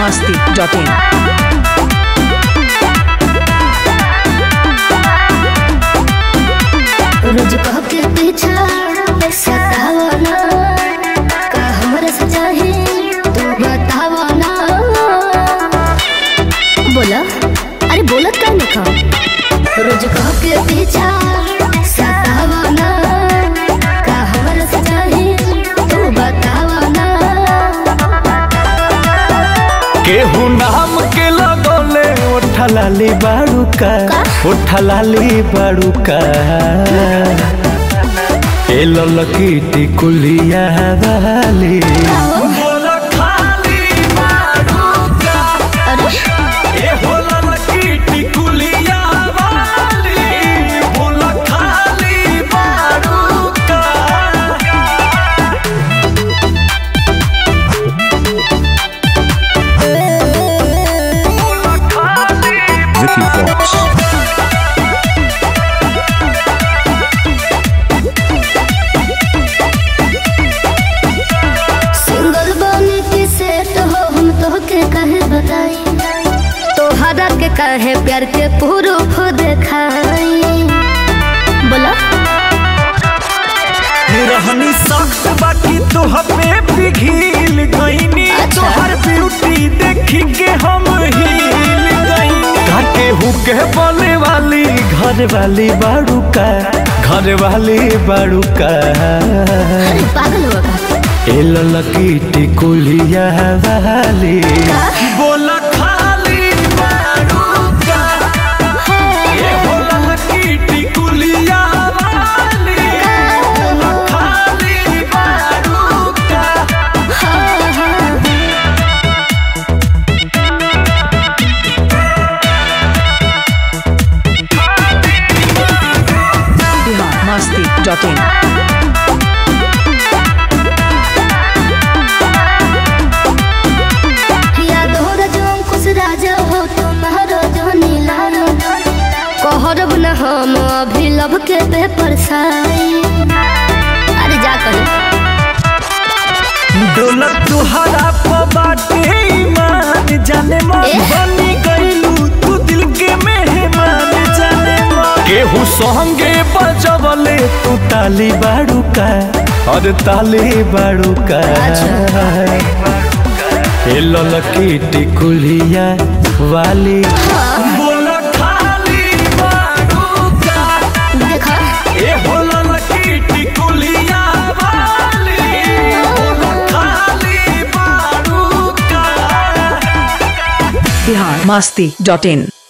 masti.in. रोज कह के पीछा सतावना का हमरा से चाहे तू बतावना बोला अरे बोलत का नहीं खा रोज कह के पीछा सतावना का हमरा से चाहे तू बतावना केहू नाम के लगोले ओठलाली बाड़ूका ओठलाली बाड़ूका ए ललकी टिकुलिया वाली बोला खाली बाड़ूका अरे ए हो ललकी टिकुलिया वाली बोला खाली बाड़ूका Vicky Fox. सिंगल बने के सेट हो हम तो के कहे बताई तोहरा के कहे प्यार के प्रूफ देखाई बोला रहनी सख्त बाकी तोह पे पिघिल गईनी अच्छा। तोहर ब्यूटी देखी के हम हिल गईनी काके हुके बोले वाली घर वाली बाड़ू का घर वाली बाड़ू का अरे पागल हो गया ए ललकी टिकुलिया वाली बोला खाली बाड़ू का ए हो ललकी टिकुलिया वाली बोला खाली बाड़ू का हाँ, हाँ। Bihar masti.in. याद हो रजो कुछ राजा हो तुम्हारो जो नीला कहरब न हम अभी लब के पेपर साई अरे जा कर दौलत तुहरा बाटे ईमान जाने मन एह। बनी गईलू तू दिल के मेहमान जाने मन केहू संगे बजवले तू ताली बाड़ू का और ताली बाड़ू का ए ललकी टिकुलिया वाली बोला खाली बाड़ू का देखा ए हो ललकी टिकुलिया वाली बोला खाली बाड़ू का Bihar masti.in.